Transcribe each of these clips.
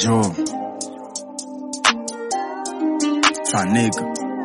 Joe. Sanig.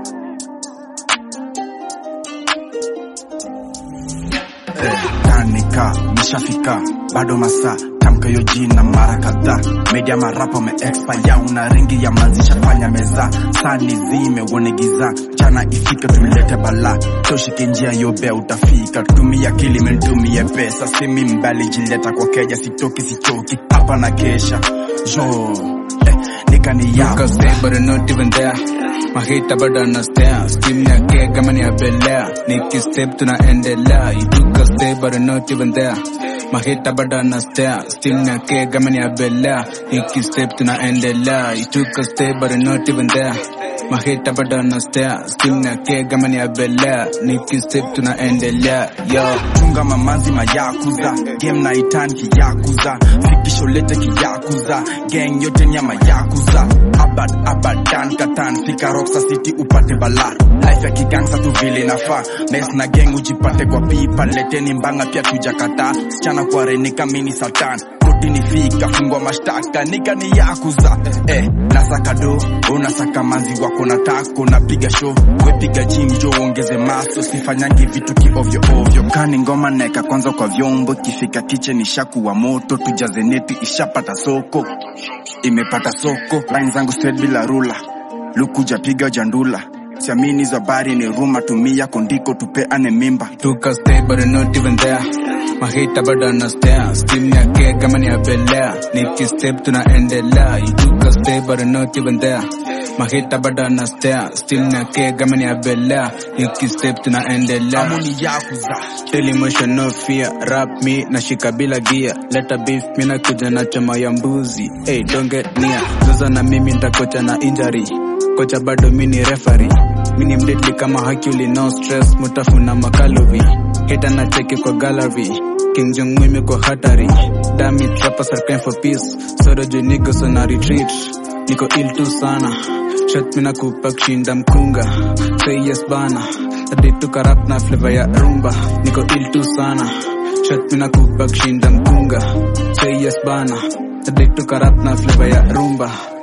Tanika, nishafika, bado masaa tamka hiyo jina mara kadhaa. Media marapa wame expire, una ringi ya manzi shafanya meza, sani zime uone giza, chana ifike tulete bala, toshike njia yobe utafika, tumia akili mentumie pesa, simi mbali jileta kwa keja, sitoki sichoki, hapa na kesha jo eh, nikani You yako can stay but you're not even there mahita bado anastea steam ya ke kama ni ya belea niki step tunaendelea you took a stay but you're not even there mahita bado anastea steam ya ke kama ni ya belea niki step tunaendelea you took a stay but you're not even there mahita bado anastea steam ya ke kama ni ya belea niki step tunaendelea yo chunga mamanzi mayakuza game na itan kiyakuza fikisho lete kiyakuza gang yote ni ya mayakuza abad abadan katan fika roxa city upate bala life ya kigangsa tu vile nafaa mes na gang ujipate kwa pipa leteni mbanga pia tujakata sichana kwa renika mini satan kotini fika fungwa mashtaka nika ni yakuza eh, nasaka do unasaka manzi wako na tako napiga show wepiga gym jo ongeze maso sifanyangi vitu kiovyo ovyo kani ngoma naeka kwanza kwa vyombo kifika kitchen ishakuwa moto tujaze neti ishapata soko imepata soko line zangu straight bila rula lukuja piga jandula siamini hizo habari ni ruma tumia kondiko tupeane mimba took a stay but you're not even there mahita bado anastea steam ya ke kama ni ya belea niki step tunaendelea you took a stay but you're not even there mahita bado anastea steam ya ke kama ni ya belea niki step tunaendelea amuni yakuza Daily motion no fear rap me nashika bila gia leta beef mina kuja na chama ya mbuzi hey, don't get near zoza na mimi ntakocha na injury kocha bado mini referee mini mdedli kama Hercule no stress mutafuna makalovi hita na cheki kwa gallery King Jong mimi kwa hatari dami trapa sarkain for peace soro juu niko so na retreat niko ill tu sana shot mina kupa kushinda mkunga say yes bana hadi tukarap na flavor ya rumba niko ill tu sana shot mina kupa kushinda mkunga say yes bana hadi tukarap na flavor ya rumba